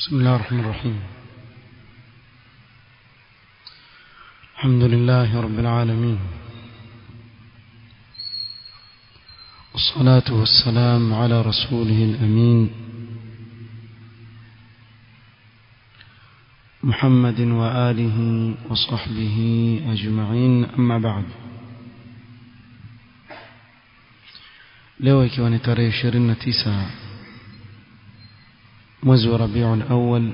بسم الله الرحمن الرحيم الحمد لله رب العالمين والصلاة والسلام على رسوله الأمين محمد وآله وصحبه أجمعين أما بعد leo ikiwa ni tarehe 29 mwezi wa Rabiul Awwal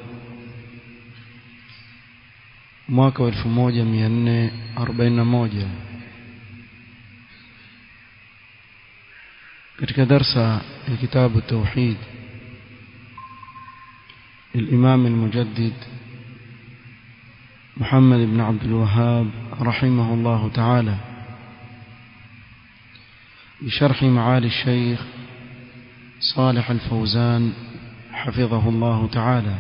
mwaka wa 1441 katika darsa ya kitabu tauhid الإمام المجدد محمد بن عبد الوهاب رحمه الله تعالى بشرح معالي الشيخ صالح الفوزان حفظه الله تعالى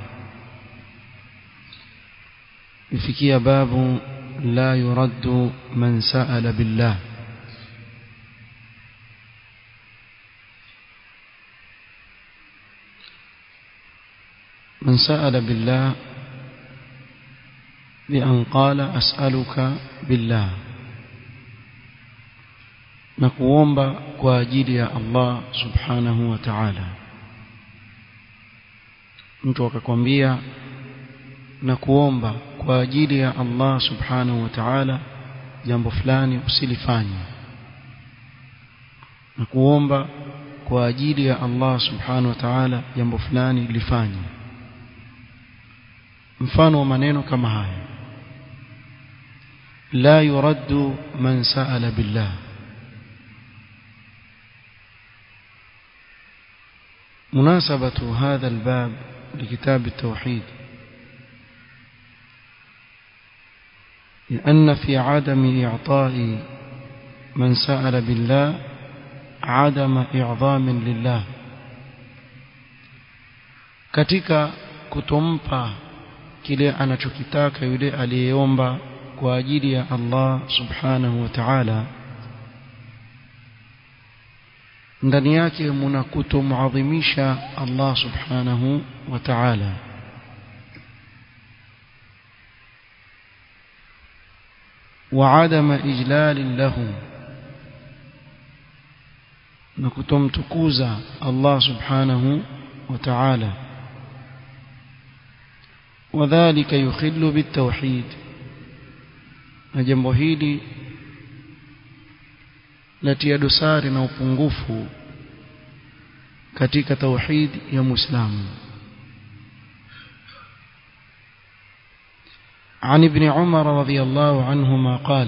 ifikia babu la yuraddu man sa'ala billah من سأل بالله بأن قال أسألك بالله نقوم كواجيل يا الله سبحانه وتعالى mtu akakwambia na kuomba kwa ajili ya Allah subhanahu wa ta'ala jambo fulani usilifanye na kuomba kwa ajili ya Allah subhanahu wa ta'ala jambo fulani lifanye mfano wa maneno kama haya la yuraddu man sa'ala billah مناسبة هذا الباب لكتاب التوحيد لأن في عدم إعطاء من سأل بالله عدم إعظام لله katika kutompa kile anachokitaka yule aliyeomba kwa ajili ya Allah subhanahu wa ta'ala ndani yake muna kutomuadhimisha Allah subhanahu wa ta'ala وعدم إجلال له نكتم تكوزا الله سبحانه وتعالى وذلك يخل بالتوحيد نجمbo hili latia dosari na upungufu katika tauhid ya muislamu عن ابن عمر رضي الله عنهما قال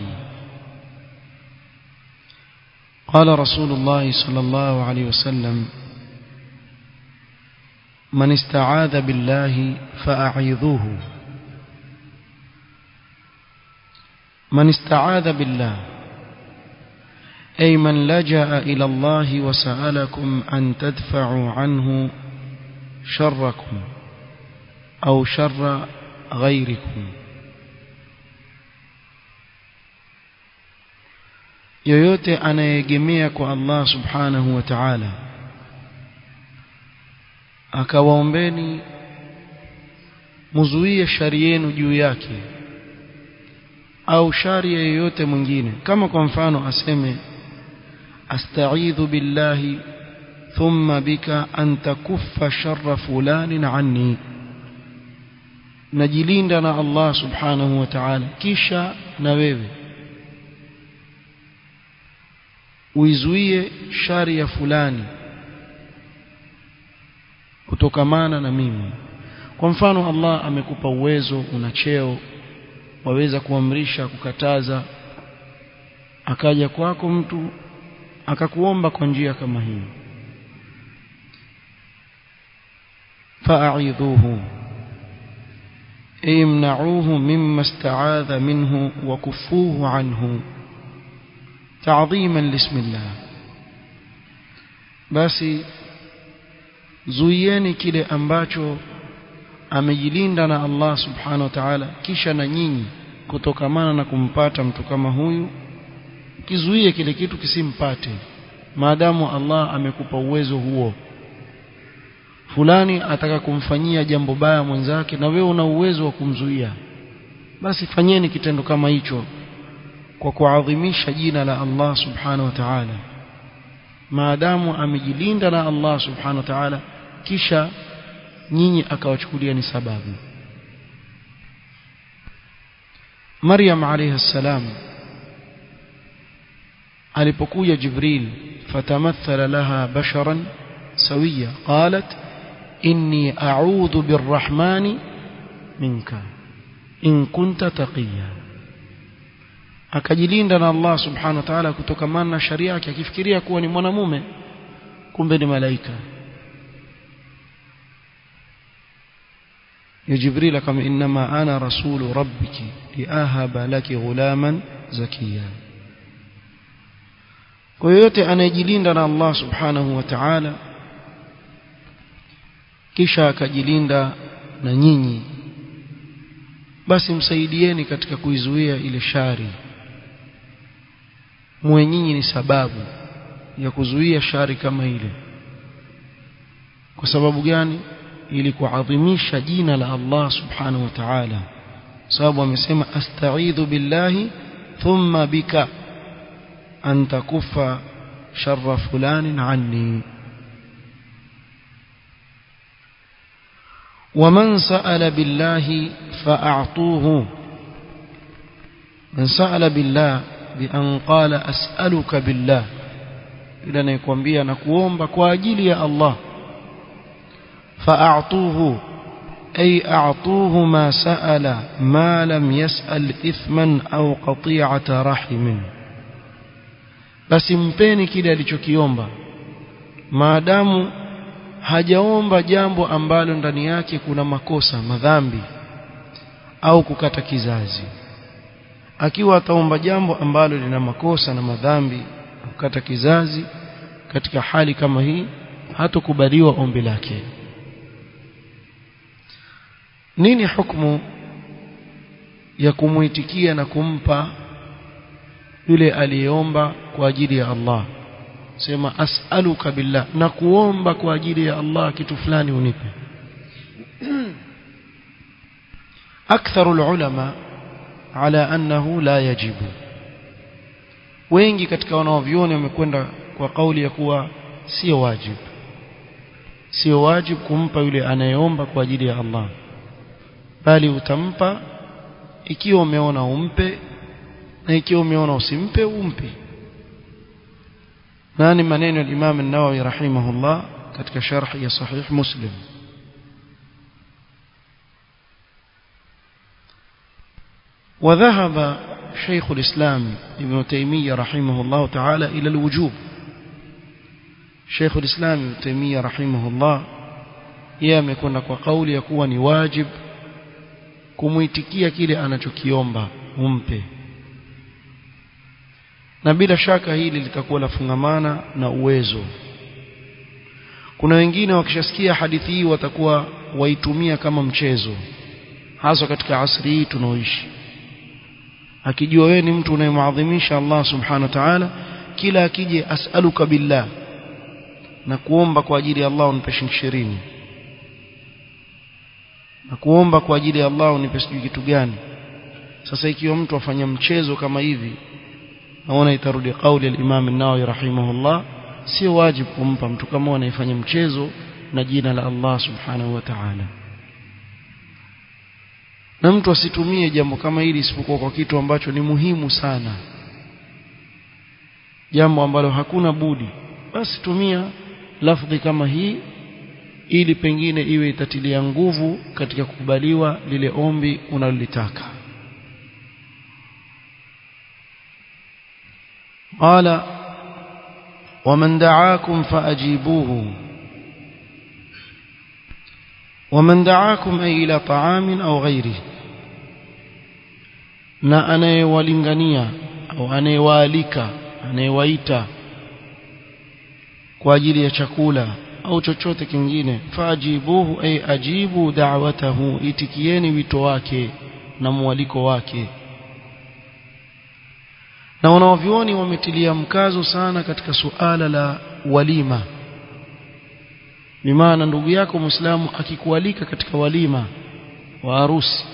قال رسول الله صلى الله عليه وسلم من استعاذ بالله فأعيذوه من استعاذ بالله أي من لجأ إلى الله وسألكم أن تدفعوا عنه شركم أو شر غيركم yoyote anayeegemea kwa Allah subhanahu wa ta'ala akawaombeni muzuie shari yenu juu yake au shari ya yoyote mwingine kama kwa mfano aseme asta'idhu billahi thumma bika an takuffa sharra fulanin anni najilinda na Allah subhanahu wa ta'ala kisha na wewe uizuie shari ya fulani kutokamana na mimi kwa mfano Allah amekupa uwezo una cheo waweza kuamrisha kukataza akaja kwako mtu akakuomba kwa njia kama hii fa'idhuhu imna'uhu mimma ista'adha minhu wa kufuhu anhu تعظيما لاسم الله basi zuieni kile ambacho amejilinda na Allah subhanahu wa ta'ala kisha na nyinyi kutokamana na kumpata mtu kama huyu kizuie kile kitu kisimpate maadamu Allah amekupa uwezo huo fulani ataka kumfanyia jambo baya mwenzake na wewe una uwezo wa kumzuia basi fanyeni kitendo kama hicho kwa kuadhimisha jina la Allah subhanahu wa ta'ala maadamu amejilinda na Allah subhanahu wa ta'ala kisha nyinyi akawachukulia ni sababu Maryam alayha salam alipokuja Jibril fatamathala laha basharan sawiya qalat inni a'udhu birrahmani minka in kunta taqiya akajilinda na Allah subhanahu wa ta'ala kutokamana na sharia yake akifikiria kuwa ni mwanamume kumbe ni malaika ya Jibril kama inma ana rasulu rabbiki liahaba laki ghulaman zakiya kwa yote anayejilinda na Allah subhanahu wa ta'ala kisha akajilinda na nyinyi basi msaidieni katika kuizuia ile shari muwe nyinyi ni sababu ya kuzuia shari kama ile kwa sababu gani ili kuadhimisha jina la Allah subhanahu wa ta'ala sababu amesema asta'idhu billahi thumma bika an takufa sharra fulanin anni ومن سأل بالله فأعطوه من سأل بالله بأن قال أسألك بالله إلى نيكوambia na kuomba kwa ajili ya Allah فأعطوه أي أعطوه ما سأل ما لم يسأل إثما أو قطيعة رحم بس mpeni kile alichokiomba maadamu hajaomba jambo ambalo ndani yake kuna makosa madhambi au kukata kizazi akiwa ataomba jambo ambalo lina makosa na madhambi kukata kizazi katika hali kama hii hatokubaliwa ombi lake nini hukumu ya kumuitikia na kumpa yule aliyeomba kwa ajili ya Allah sema as'aluka billah na kuomba kwa ajili ya Allah kitu fulani unipe أكثر العلماء على أنه لا يجب wengi katika wanaovyoni wamekwenda kwa kauli ya kuwa sio wajib sio wajib kumpa yule anayeomba kwa ajili ya Allah bali utampa ikiwa umeona umpe na ikiwa umeona usimpe umpe nani maneno ya Imam an-Nawawi rahimahullah katika sharh ya sahih Muslim وذهب شيخ الإسلام ابن تيمية رحمه الله تعالى إلى الوجوب شيخ الإسلام ابن تيمية رحمه الله يامكن kwa kauli ya kuwa ni wajib kumuitikia kile anachokiomba umpe na bila shaka hili litakuwa lafungamana na uwezo kuna wengine wakishasikia hadithi hii watakuwa waitumia kama mchezo hasa katika asri hii tunaoishi akijua wewe ni mtu unayemwadhimisha Allah subhanahu wa ta'ala kila akije as'aluka billah na kuomba kwa ajili ya Allah unipe shilingi 20 na kuomba kwa ajili ya Allah unipe sijui kitu gani sasa ikiwa mtu afanya mchezo kama hivi naona itarudi kauli ya Imam an-Nawawi rahimahullah sio wajibu kumpa mtu kama anayefanya mchezo na jina la Allah subhanahu wa ta'ala na mtu asitumie jambo kama hili isipokuwa kwa kitu ambacho ni muhimu sana jambo ambalo hakuna budi basi tumia lafdhi kama hii ili pengine iwe itatilia nguvu katika kukubaliwa lile ombi unalolitaka قال ومن دعاكم فأجيبوه ومن دعاكم أي إلى طعام أو غيره na anayewalingania au anayewaalika anayewaita kwa ajili ya chakula au chochote kingine faajibuhu ay ajibu da'watahu itikieni wito wake na mwaliko wake na wanaovioni wametilia mkazo sana katika suala la walima bimaana ndugu yako muislamu akikualika katika walima wa harusi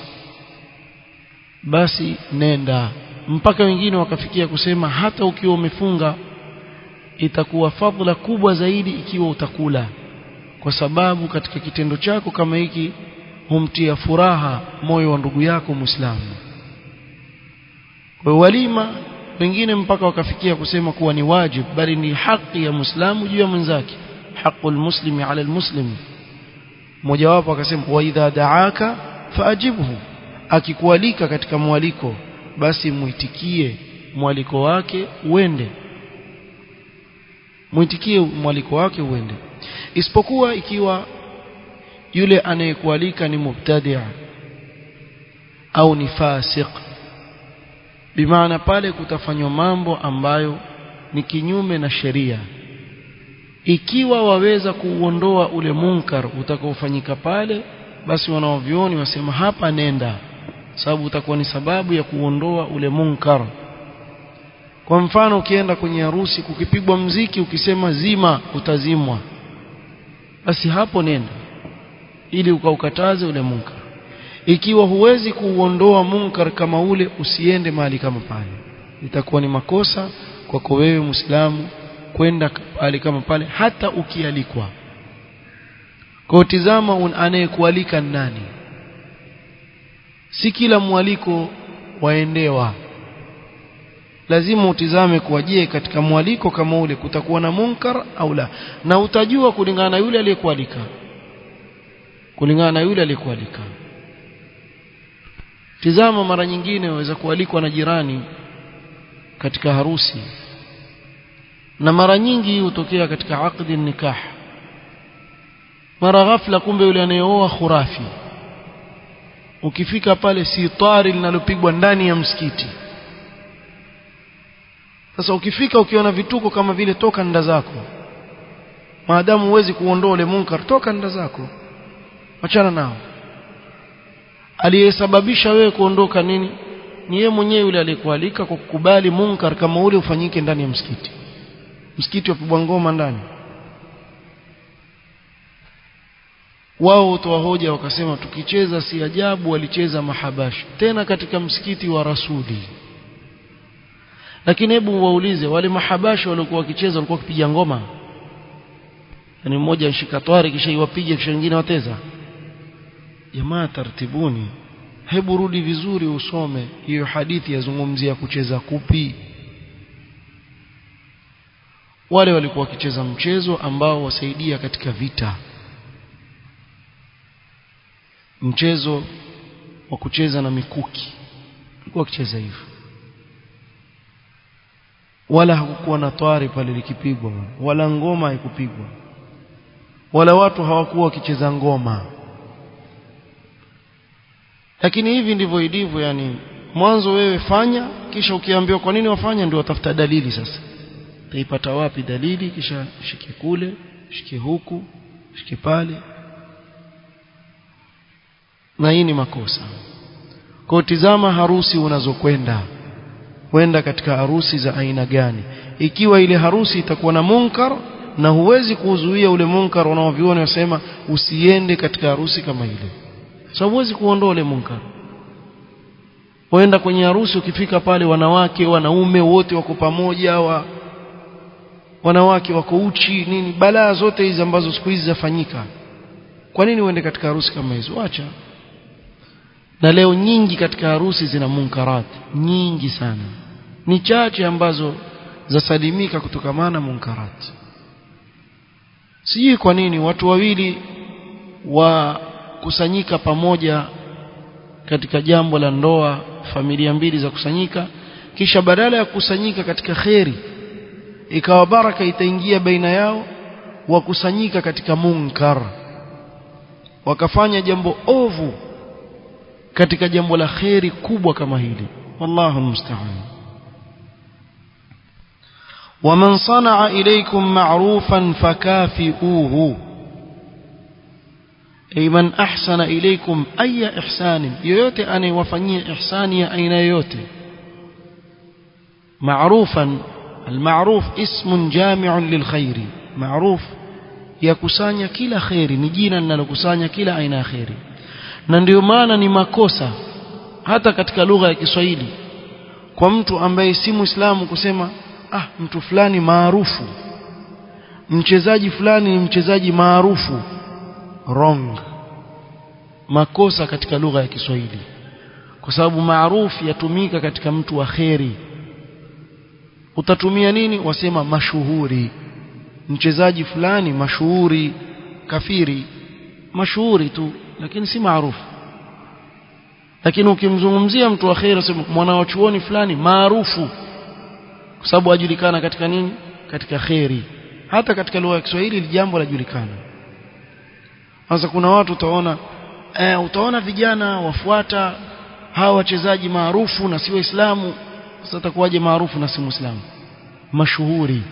basi nenda mpaka wengine wakafikia kusema hata ukiwa umefunga itakuwa fadhila kubwa zaidi ikiwa utakula kwa sababu katika kitendo chako kama hiki humtia furaha moyo wa ndugu yako muislamu kwa walima wengine mpaka wakafikia kusema kuwa ni wajib bali ni haki ya muislamu juu ya mwenzake haqul muslimi ala almuslim mmoja wapo akasema wa idha daaka faajibhu akikualika katika mwaliko basi muitikie mwaliko wake uende muitikie mwaliko wake uende isipokuwa ikiwa yule anayekualika ni mubtadi' au ni fasik bimaana pale kutafanywa mambo ambayo ni kinyume na sheria ikiwa waweza kuuondoa ule munkar utakaofanyika pale basi wanaovioni wasema hapa nenda sababu utakuwa ni sababu ya kuondoa ule munkar kwa mfano ukienda kwenye harusi kukipigwa mziki ukisema zima utazimwa basi hapo nenda ili ukaukataze ule munkar ikiwa huwezi kuuondoa munkar kama ule usiende mahali kama pale itakuwa ni makosa kwako wewe muislamu kwenda pale kama pale hata ukialikwa kwa tizama anayekualika nani si kila mwaliko waendewa lazima utizame kuwa je katika mwaliko kama ule kutakuwa na munkar au la na utajua kulingana na yule aliyekualika kulingana na yule aliyekualika tizama mara nyingine waweza kualikwa na jirani katika harusi na mara nyingi hutokea katika aqdi nikah mara ghafla kumbe yule anayeoa khurafi ukifika pale si tari linalopigwa ndani ya msikiti sasa ukifika ukiona vituko kama vile toka nda zako maadamu huwezi kuondoa ule munkar toka nda zako achana nao aliyesababisha wewe kuondoka nini ni yeye mwenyewe yule aliyekualika kwa kukubali munkar kama ule ufanyike ndani ya msikiti msikiti wapigwa ngoma ndani wao utoa hoja wakasema tukicheza si ajabu walicheza mahabashi tena katika msikiti wa rasuli lakini hebu waulize wale mahabashi waliokuwa wakicheza walikuwa wakipiga ngoma yani mmoja anshika twari kisha iwapiga kisha wengine wateza jamaa tartibuni hebu rudi vizuri usome hiyo hadithi yazungumzia kucheza kupi wale walikuwa wakicheza mchezo ambao wasaidia katika vita mchezo wa kucheza na mikuki walikuwa wakicheza hivyo wala hakukuwa na twari pale likipigwa wala ngoma haikupigwa wala watu hawakuwa wakicheza ngoma lakini hivi ndivyo ilivyo yani mwanzo wewe fanya kisha ukiambiwa kwa nini wafanya ndio watafuta dalili sasa utaipata wapi dalili kisha shike kule shike huku shike pale na hii ni makosa kwa tizama harusi unazokwenda kwenda katika harusi za aina gani ikiwa ile harusi itakuwa na munkar na huwezi kuzuia ule munkar unaoviona wasema usiende katika harusi kama ile sababu huwezi kuondoa ule munkar waenda kwenye harusi ukifika pale wanawake wanaume wote wako pamoja wa wanawake wako uchi nini balaa zote hizi ambazo siku hizi zafanyika kwa nini uende katika harusi kama hizo acha na leo nyingi katika harusi zina munkarat nyingi sana ni chache ambazo zasalimika kutokamana munkarat sijui kwa nini watu wawili wakusanyika pamoja katika jambo la ndoa familia mbili za kusanyika kisha badala ya kukusanyika katika kheri ikawa baraka itaingia baina yao wakusanyika katika munkar wakafanya jambo ovu katika jambo la kheri kubwa kama hili wallahu musta'an ومن صنع إليكم معروفا فكافئوه أي من أحسن إليكم أي إحسان يوتي أنا وفني إحساني أين يوتي معروفا المعروف اسم جامع للخير معروف yakusanya kila kheri ni jina linalokusanya kila aina ya kheri na ndio maana ni makosa hata katika lugha ya Kiswahili kwa mtu ambaye si Muislamu kusema ah mtu fulani maarufu mchezaji fulani ni mchezaji maarufu wrong makosa katika lugha ya Kiswahili kwa sababu maarufu yatumika katika mtu wa kheri utatumia nini wasema mashuhuri mchezaji fulani mashuhuri kafiri mashuhuri tu lakini si maarufu lakini ukimzungumzia mtu wa kheri sema mwanachuoni fulani maarufu kwa sababu ajulikana katika nini katika kheri hata katika lugha ya Kiswahili jambo lajulikana sasa kuna watu utaona eh, utaona vijana wafuata hawa wachezaji maarufu na si waislamu sasa atakuwaje maarufu na si muislamu mashuhuri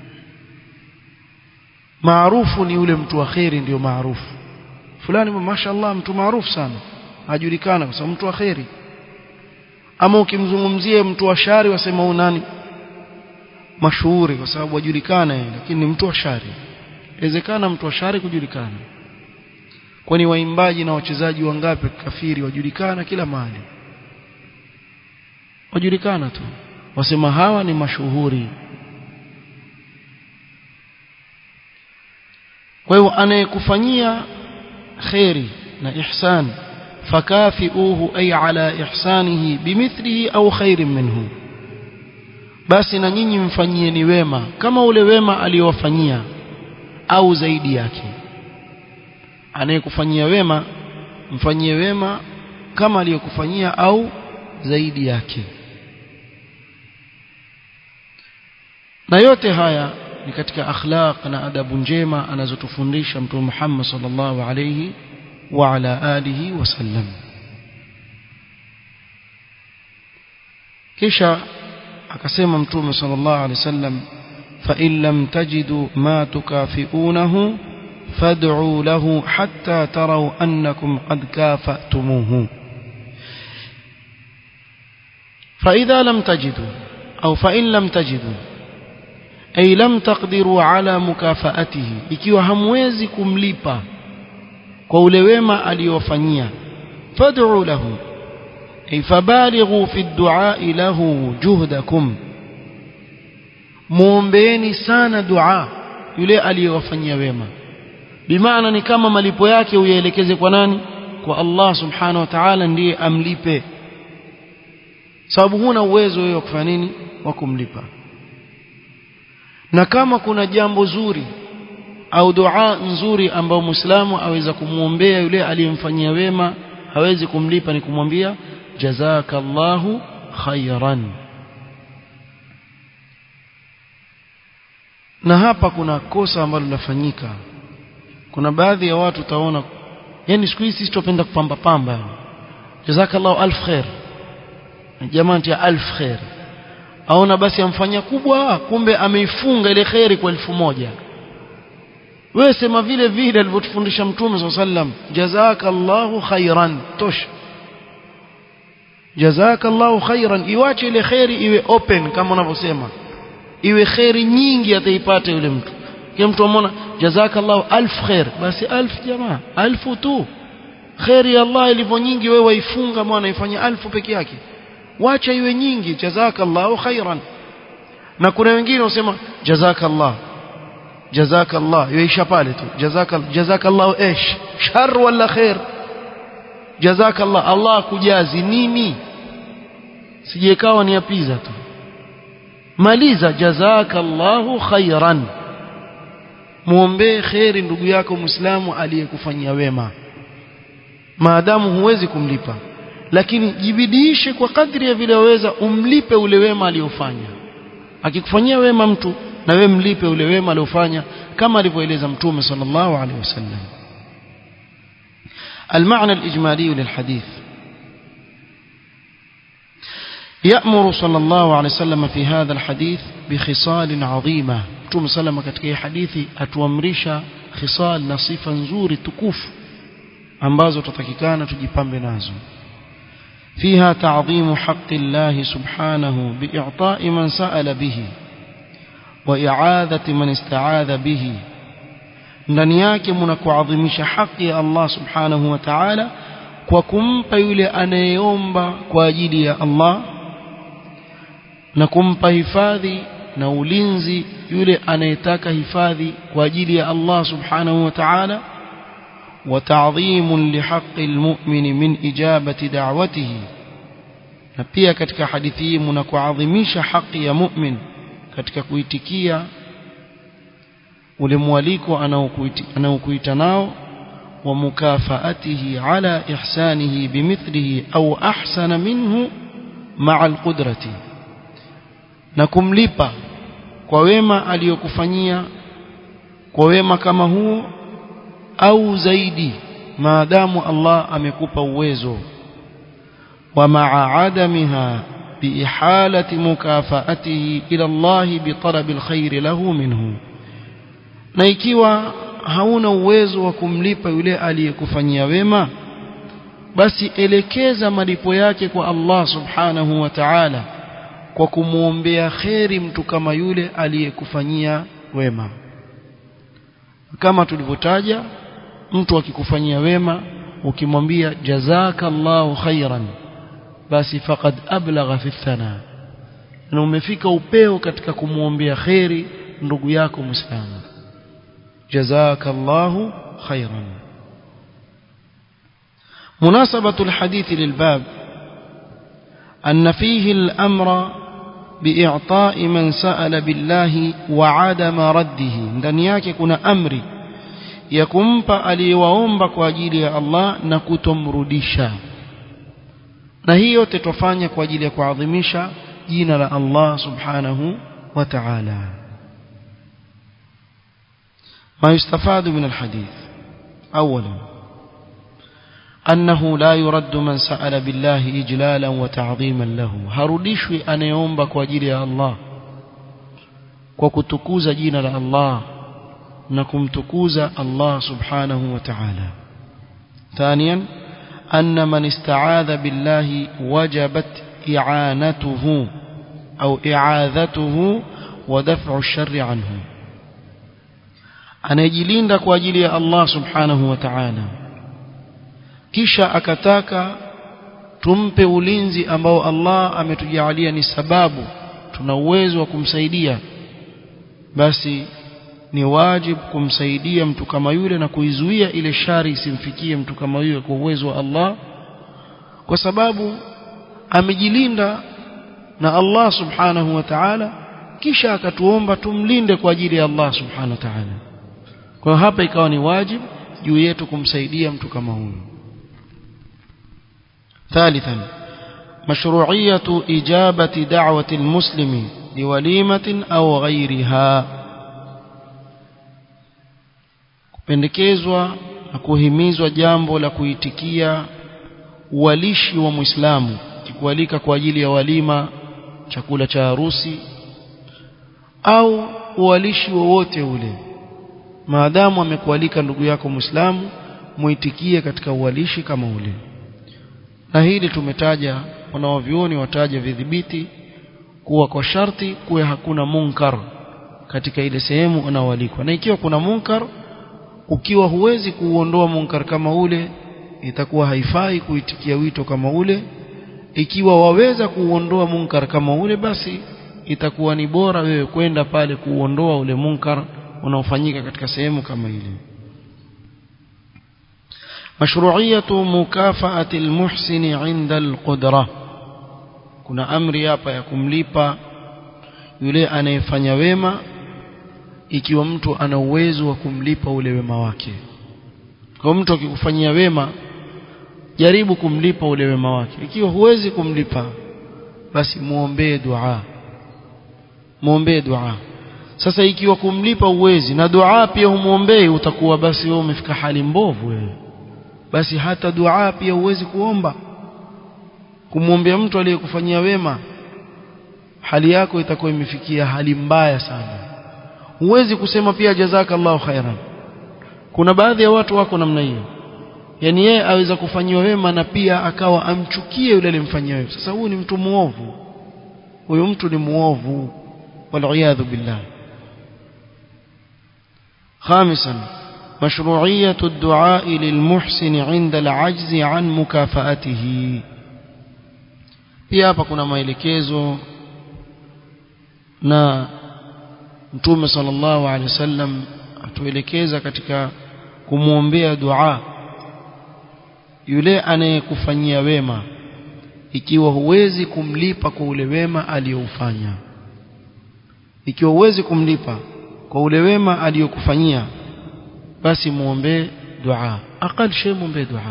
maarufu ni yule mtu wa kheri ndio maarufu fulani mashaallah mtu maarufu sana ajulikana kwa sababu mtu wa kheri ama ukimzungumzie mtu wa shari wasema nani mashuhuri kwa sababu wajulikana yeye lakini ni mtu wa shari inawezekana mtu wa shari kujulikana kwani waimbaji na wachezaji wangapi kafiri wajulikana kila mahali wajulikana tu wasema hawa ni mashuhuri kwa hiyo anayekufanyia khairi na ihsan fakafiuhu ay ala ihsanihi bimithlihi au khairin minhu basi na nyinyi mfanyieni wema kama ule wema aliyowafanyia au zaidi yake anayekufanyia wema mfanyie wema kama aliyokufanyia au zaidi yake na yote haya ni katika akhlaq na adabu njema anazotufundisha mtume Muhammad sallallahu alayhi wa ala alihi wasallam kisha akasema mtume sallallahu alayhi wasallam fa in lam tajidu ma tukafiunahu fad'u lahu hatta taraw annakum qad kafatumuhu fa idha lam tajidu au fa in lam tajidu ay lam taqdiru ala mukafaatihi ikiwa hamwezi kumlipa kwa ule wema aliyofanyia fad'u lahu ay fabalighu fi ad-du'a lahu juhdakum muombeeni sana dua yule aliyowafanyia wema bimaana ni kama malipo yake uyaelekeze kwa nani kwa Allah subhanahu wa ta'ala ndiye amlipe sababu huna uwezo wewe wa kufanya nini wa kumlipa na kama kuna jambo zuri au dua nzuri ambayo muislamu aweza kumwombea yule aliyemfanyia wema hawezi kumlipa ni kumwambia jazakallahu khairan na hapa kuna kosa ambalo linafanyika kuna baadhi ya watu utaona yani siku hizi sisi tupenda kupamba pamba jazakallahu alf khair jamani ya alf khair aona basi amfanyia kubwa kumbe ameifunga ile khairi kwa elfu moja wewe sema vile vile alivyotufundisha mtume swalla sallam jazakallahu khairan tosha jazakallahu khairan iwache ile khairi iwe open kama unavyosema iwe khairi nyingi ataipata yule mtu kile mtu amona jazakallahu alf khair basi alf jamaa alfu tu khairi ya Allah ilivyo nyingi wewe waifunga mwana ifanye alfu peke yake wacha iwe nyingi jazakallahu khairan na kuna wengine wasema jazakallah jazakallah yaisha pale tu jazakal jazakallahu ish shar wala khair jazakallah Allah kujazi nini sijekawa ni apiza tu maliza jazakallahu khairan muombe khairi ndugu yako muislamu aliyekufanyia wema maadamu huwezi kumlipa lakini jibidiishe kwa kadri ya vile waweza umlipe ule wema aliofanya akikufanyia wema mtu na wewe mlipe ule wema aliofanya kama alivyoeleza mtume sallallahu alaihi wasallam المعنى الإجمالي للحديث يأمر صلى الله عليه وسلم في هذا الحديث بخصال عظيمة متوم سلم katika hadithi atuamrisha khisal na sifa nzuri tukufu ambazo tutatakikana tujipambe nazo فيها تعظيم حق الله سبحانه بإعطاء من سأل به وإعاذة من استعاذ به ndani yake mna kuadhimisha haki ya Allah subhanahu wa ta'ala kwa kumpa yule anayeomba kwa ajili ya Allah na kumpa hifadhi na ulinzi yule anayetaka hifadhi kwa ajili ya Allah subhanahu wa ta'ala وتعظيم لحق المؤمن من إجابة دعوته na pia katika hadithi hii mnakuadhimisha haki ya mu'min katika kuitikia ule mwaliko anaokuita nao wa mukafaatihi ala ihsanihi bimithlihi au ahsana minhu ma'a alqudrati na kumlipa kwa wema aliyokufanyia kwa wema kama huo au zaidi maadamu Allah amekupa uwezo wa ma'a adamiha biihalati mukafaatihi ila Allah bitalab alkhair lahu minhu na ikiwa hauna uwezo wa kumlipa yule aliyekufanyia wema basi elekeza malipo yake kwa Allah subhanahu wa ta'ala kwa kumuombea kheri mtu kama yule aliyekufanyia wema kama tulivyotaja mtu akikufanyia wema ukimwambia jazakallahu khairan basi faqad ablagha fi thana na umefika upeo katika kumuombea kheri ndugu yako muislamu jazakallahu khairan مناسبة الحديث للباب أن فيه الأمر بإعطاء من سأل بالله وعدم رده ndani yake kuna amri ya kumpa aliyewaomba kwa ajili ya Allah na kutomrudisha na hii yote tufanye kwa ajili ya kuadhimisha jina la Allah subhanahu wa ta'ala ما يستفاد من الحديث أولا أنه لا يرد من سأل بالله إجلالا وتعظيما له هردشوي أن يومبك وجيري الله وكتكوز جينا الله نكم تكوز الله سبحانه وتعالى ثانيا أن من استعاذ بالله وجبت إعانته أو إعاذته ودفع الشر عنه anayejilinda kwa ajili ya Allah subhanahu wa ta'ala kisha akataka tumpe ulinzi ambao Allah ametujalia ni sababu tuna uwezo wa kumsaidia basi ni wajibu kumsaidia mtu kama yule na kuizuia ile shari isimfikie mtu kama yule kwa uwezo wa Allah kwa sababu amejilinda na Allah subhanahu wa ta'ala kisha akatuomba tumlinde kwa ajili ya Allah subhanahu wa ta'ala kwa hapa ikawa ni wajibu juu yetu kumsaidia mtu kama huyo ثالثا مشروعية إجابة دعوة المسلم لوليمة أو غيرها kupendekezwa na kuhimizwa jambo la kuitikia uwalishi wa Muislamu kikualika kwa ajili ya walima chakula cha harusi au uwalishi wowote ule maadamu amekualika ndugu yako Muislamu muitikie katika uwalishi kama ule na hili tumetaja wanaovyuoni wataja vidhibiti kuwa kwa sharti kuwe hakuna munkar katika ile sehemu unaoalikwa na ikiwa kuna munkar ukiwa huwezi kuuondoa munkar kama ule itakuwa haifai kuitikia wito kama ule ikiwa waweza kuuondoa munkar kama ule basi itakuwa ni bora wewe kwenda pale kuuondoa ule munkar unaofanyika katika sehemu kama ile مشروعية مكافأة المحسن عند القدرة kuna amri hapa ya kumlipa yule anayefanya wema ikiwa mtu ana uwezo wa kumlipa ule wema wake kwa mtu akikufanyia wema jaribu kumlipa ule wema wake ikiwa huwezi kumlipa basi muombee dua muombee dua sasa ikiwa kumlipa uwezi na dua pia humuombei utakuwa basi wewe umefika hali mbovu wewe basi hata dua pia huwezi kuomba kumwombea mtu aliyekufanyia wema hali yako itakuwa imefikia hali mbaya sana huwezi kusema pia jazakallahu khairan kuna baadhi ya watu wako namna hiyo yani yeye aweza kufanyiwa wema na pia akawa amchukie yule alimfanyia wema sasa huyu ni mtu muovu huyu mtu ni muovu wal billah خامسا مشروعية الدعاء للمحسن عند العجز عن مكافأته pia hapa kuna maelekezo na mtume sallallahu alaihi wasallam atuelekeza katika kumwombea dua yule anayekufanyia wema ikiwa huwezi kumlipa kwa ule wema aliyoufanya ikiwa huwezi kumlipa kwa ule wema aliyokufanyia basi muombee dua aqal shay muombee dua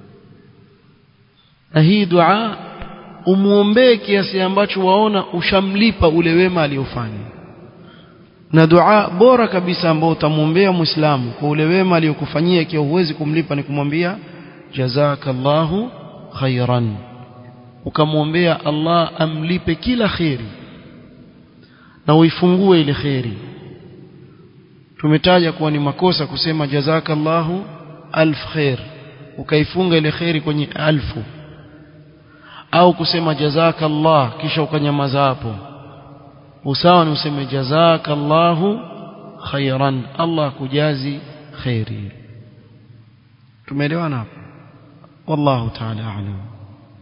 na hii dua umuombee kiasi ambacho waona ushamlipa ule wema aliyofanya na dua bora kabisa ambao utamwombea muislamu kwa ule wema aliyokufanyia ikiwa huwezi kumlipa ni kumwambia jazakallahu khairan ukamwombea Allah amlipe kila kheri na uifungue ile kheri tumetaja kuwa ni makosa kusema jazakallahu alf khair ukaifunga ile kheri kwenye alfu au kusema jazakallah kisha ukanyamaza hapo usawa ni useme jazakallahu khairan Allah kujazi khairi tumeelewana hapo wallahu ta'ala a'lam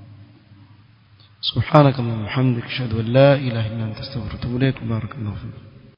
سبحانك اللهم وبحمدك اشهد ان لا اله الا انت استغفرك واتوب اليك بارك الله فيك